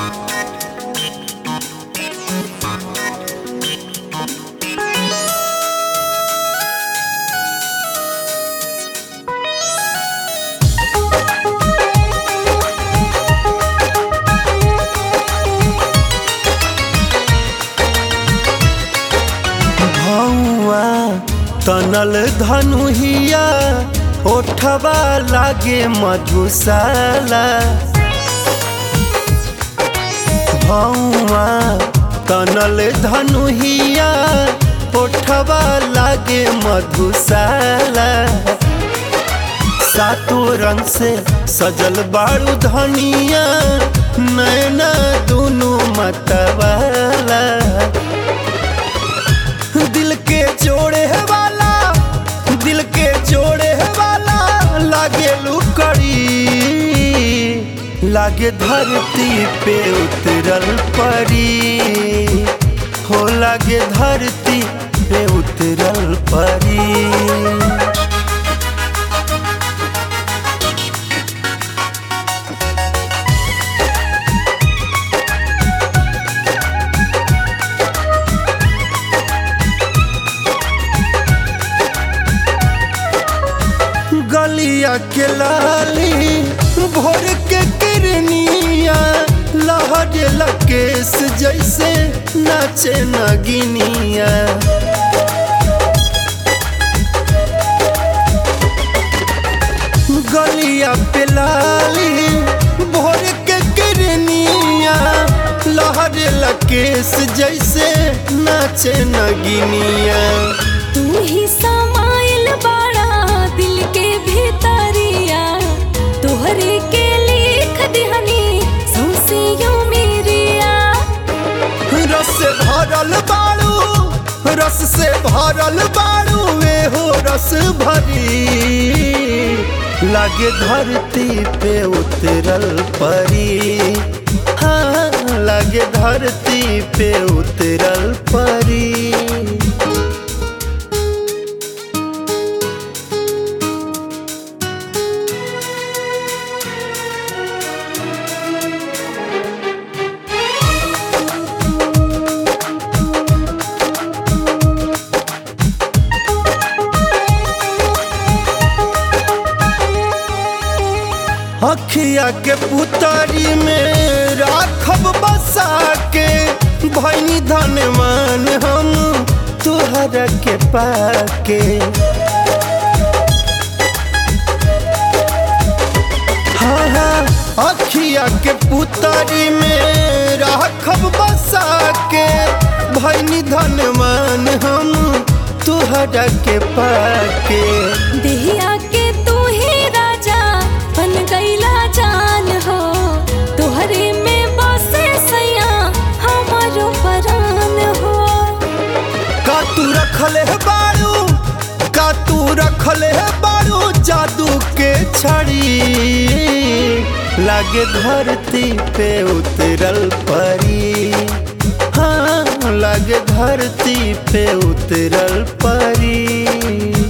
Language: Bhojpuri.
भौआ तनल धनुहिया ओठवा लागे मधुशाला भौआ तनल धनुहिया ओठवा लागे मधुशाला सातो रंग से सजल बारू धनिया नैना दुनू मतवाला दिल के जोड़े वाला दिल के जोड़े वाला लागे लुकड़ी लागे धरती पे उतरल परी हो लागे धरती पे उतरल परी गलिया के लाली भोर के किरनिया लहर लकेश जैसे नाचे नगिनिया गलिया पे लाली भोर के किरनिया लहर लकेश जैसे नाचे नगिनिया तू ही समाइल बाड़ा दिल के भीतरिया तोहरे के लिख दिहनी सौसियो मेरिया रस से भरल बाड़ू रस से भरल बाड़ू वे हो रस भरी लागे धरती पे उतरल परी हाँ लागे धरती पे उतरल परी अखिया के पुतरी में राखब बसा के भैनी धनवान हम तुहरा के पाके हाँ हाँ अखिया के पुतरी में राखब बसा के भैनी धनवान हम तुहरा के पाके देहिया के तू ही राजा बन गईला जान हो तोहरे में बसे सैया हमारो परान हो का तू रखले है बारू का तू रखले है बारू जादू के छड़ी लागे धरती पे उतरल परी हाँ लागे धरती पे उतरल परी